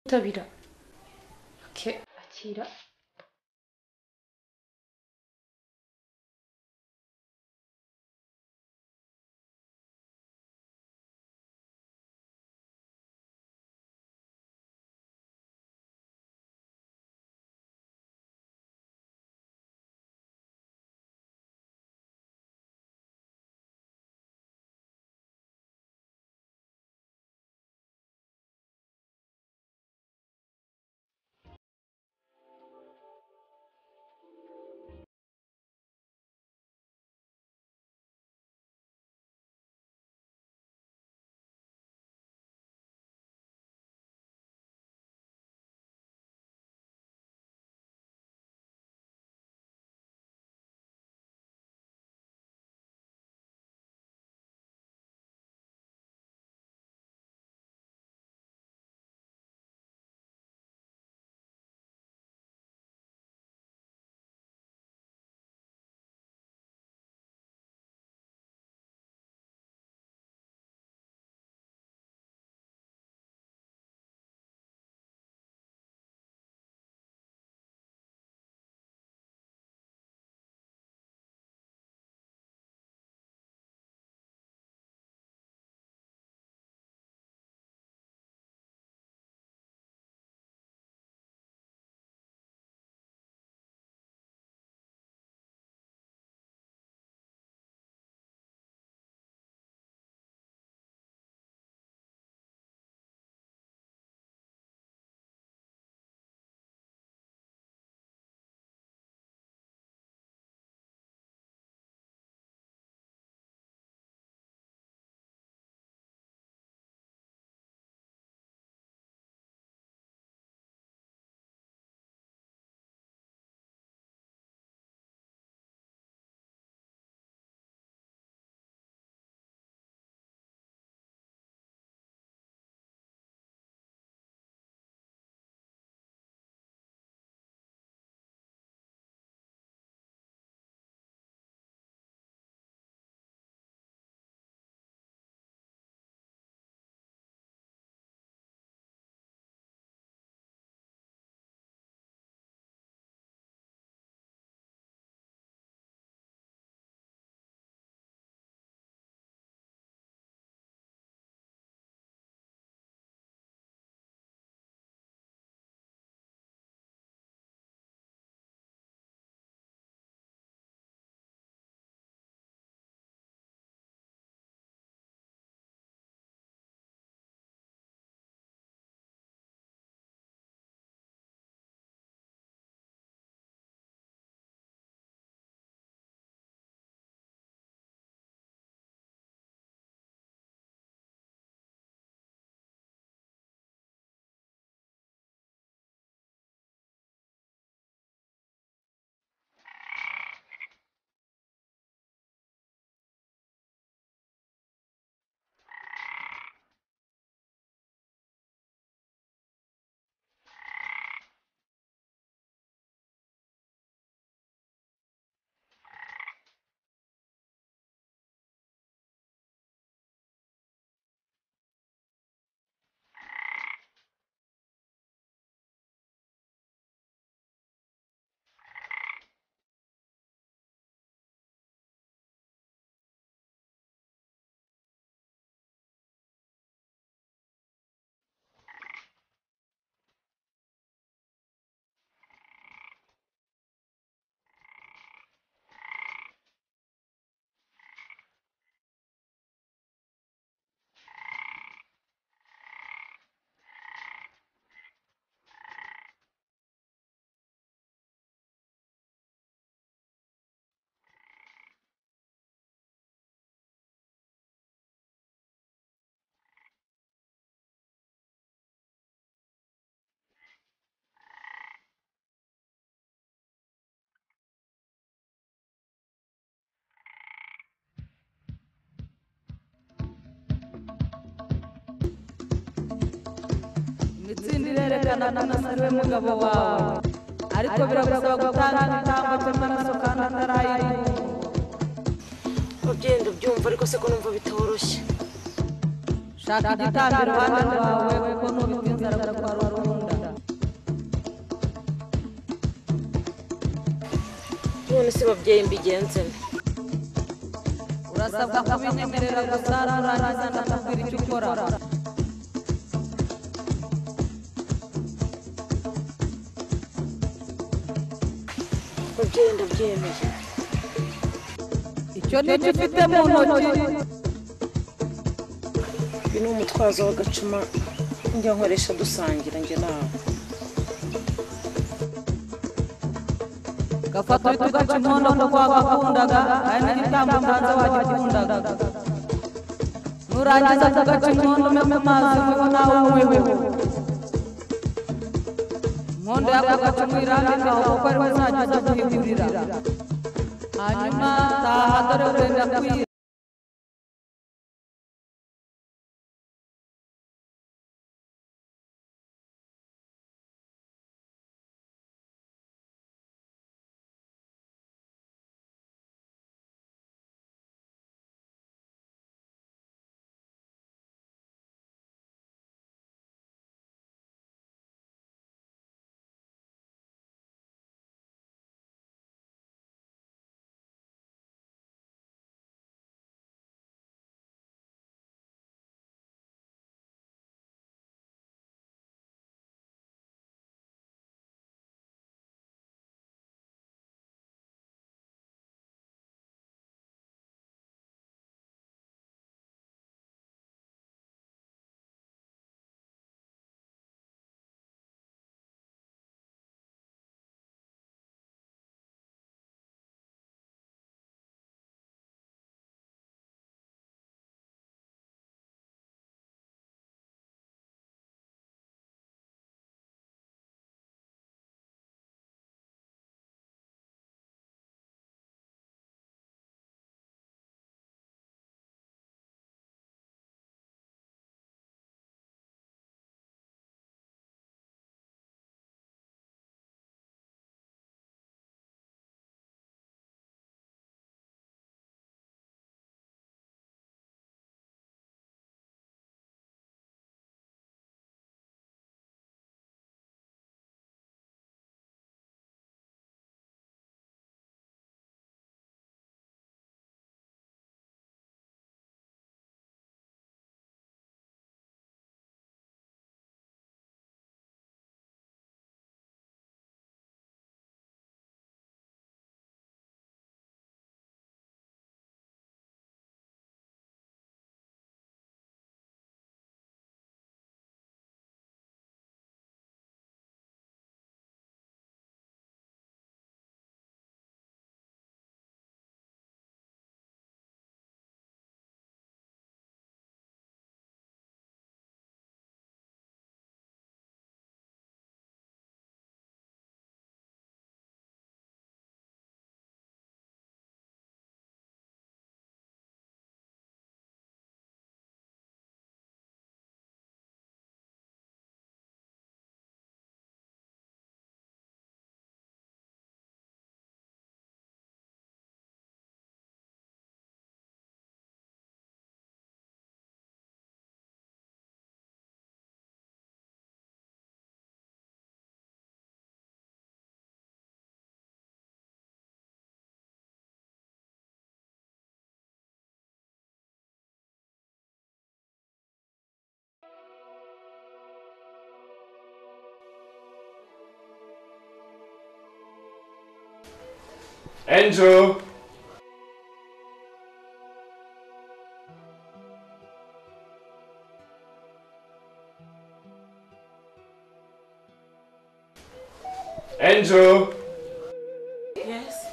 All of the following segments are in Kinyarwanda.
ubutabira ke akira itsinda irerekana ko we mugabo wawe ariko biragusaba gutanga igitambo cy'amaraso kandi atarayiguha ugenda ubyumva ariko se ko numva bitoroshye shaka igitambo iruhande rwawe kuko nubitinza aragukwara urubuno none se babyeyi mbigenze nte urasabwa kubinyemerera gusa nurangiza ndakubwira icyo ukora babyeyi ndabyemeye icyo ni cyo ufite mu ntoki uyu ni umutwazo w'agacuma njya nkoresha dusangira njye nawe gafata uhita ugaca inkono kuko wagakundaga hari n'igitambo utanze wagikundaga nurangiza kugaca inkono umpe ku mazi unyweho nawe unyweho inkondo yako gacumu irambikaho kuko ariwe uzajya uza guhigurira hanyuma taha dore urenda kwira Andrew! Andrew! yes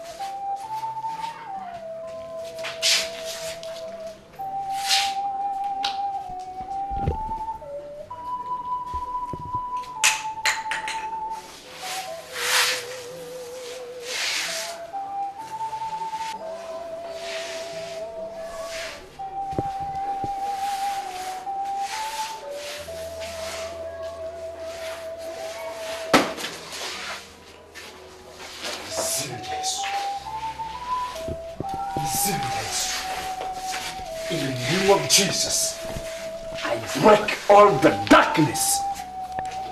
Serious. Serious. In the name of Jesus, I break all the darkness.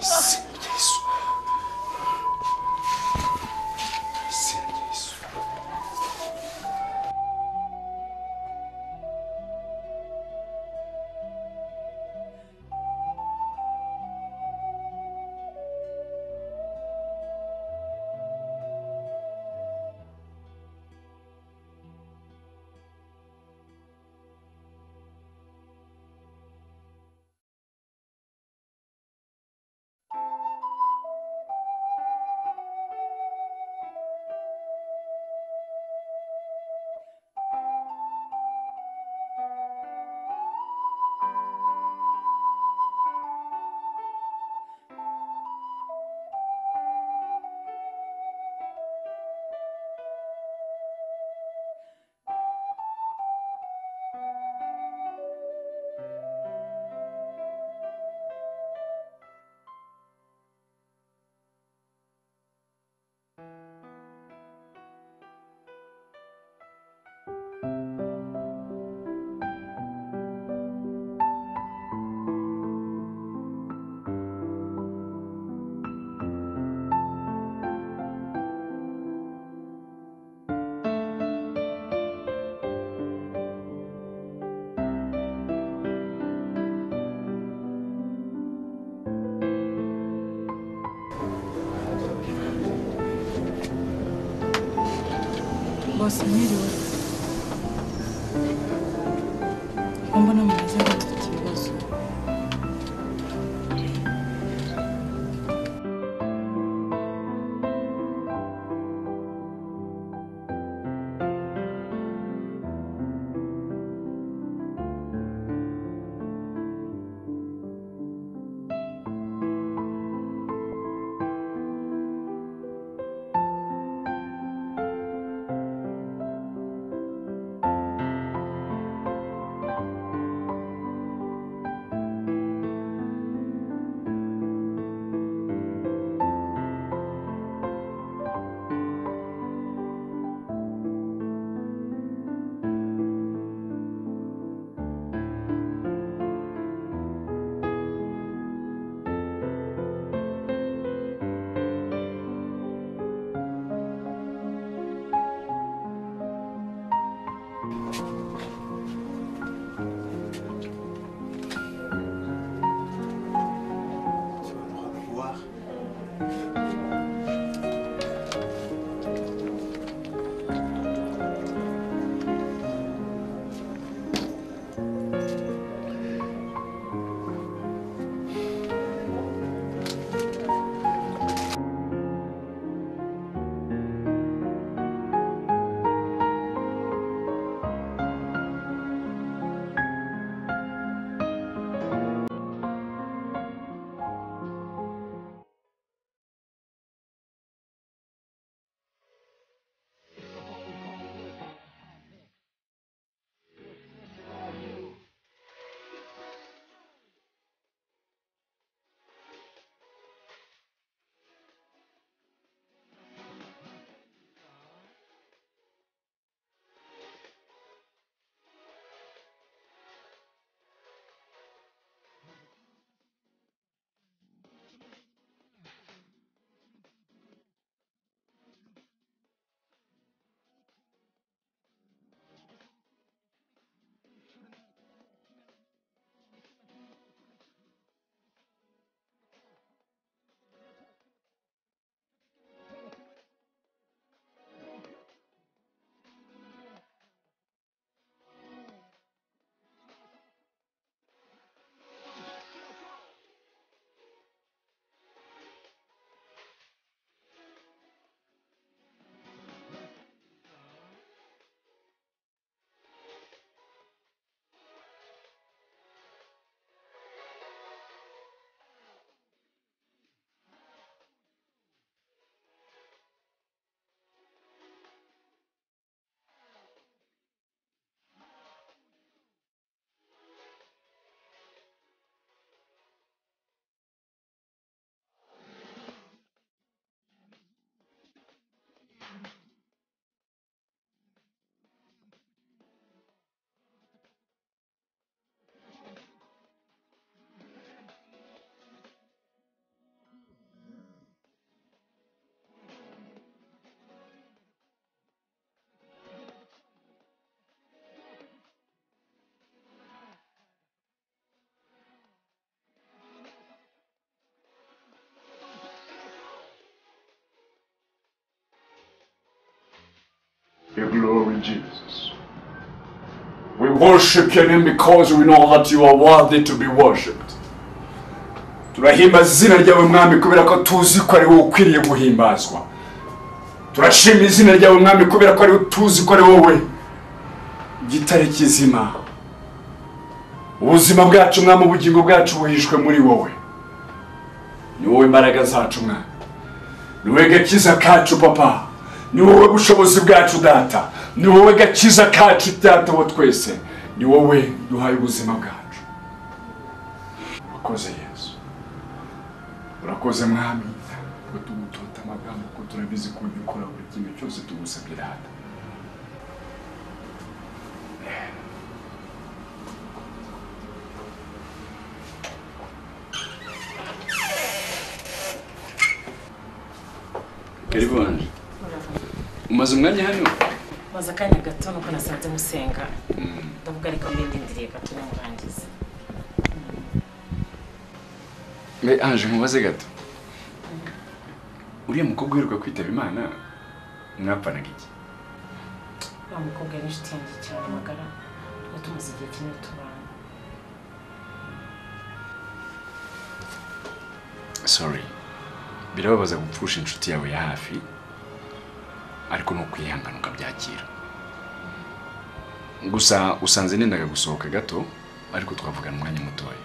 Serious. Serious. bose mwiriwe mbona mumeze nk'ufite ikibazo Tu as le droit de voir. Your glory, Jesus. We worship your name because we know that you are worthy to be worshipped. Turahimbaza izina ryawe mwami kubera ko tuzi ko ari wowe ukwiriye guhimbazwa. Turashima izina ryawe mwami kubera ko ari tuzi ko ari wowe gitare kizima. Ubuzima bwacu mwami ubugingo bwacu buhishwe muri wowe. Ni wowe imbaraga zacu mwami. ni wowe gakiza kacu papa ni wowe bushobozi bwacu data ni wowe gakiza kacu data wo twese ni wowe duhaye ubuzima bwacu urakoze yesu urakoze mwami kuko tumutota amagambo kuko turabizi ko ujya ukora buri kimwe cyose tugusabye rata Karibonje umaze umwanya hano maze akanya gato nuko nasanze musenga ndavuga ariko mbindindiriye gato nimurangize mbe anje nkubaze gato uriya mukobwa uheruka kwitaba imana mwapfanaga iki wa mukobwa ni inshuti yanjye cyane magara tuba tumaze igihe kinini tubana sorry birababaza gupfusha inshuti yawe ya hafi ariko ni ukwihangana ukabyakira gusa usanze nendaga gusohoka gato ariko twavugana umwanya mutoya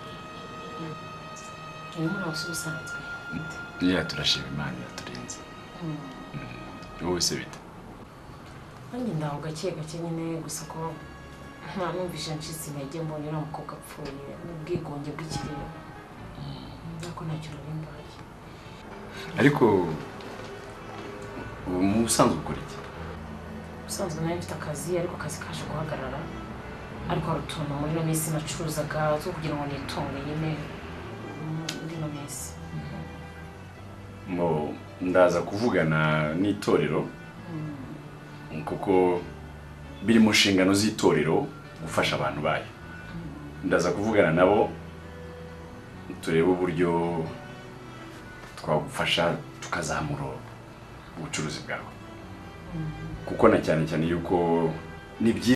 urimo urawusa ubusanzwe niya turashima imana yaturinze Mm. wowe se bite nanjye ndaho gake gake nyine gusa ko nta numvise ncitse intege mbonye uriya mukobwa apfuye n'ubwigunge bw'ikirere ariko ntacyo rurimbaye ariko ubu mu busanzwe ukora iki ubusanzwe nari mfite akazi ariko akazi kaje guhagarara ariko hari utuntu muri ino minsi nacuruzaga zo kugira ngo nitunge nyine mm, muri ino minsi ngo ndaza kuvugana n'itorero kuko biri mu nshingano z'itorero gufasha abantu bayo ndaza kuvugana nabo turebe uburyo twagufasha tukazamura ubucuruzi bwawe kuko na cyane cyane yuko ni byiza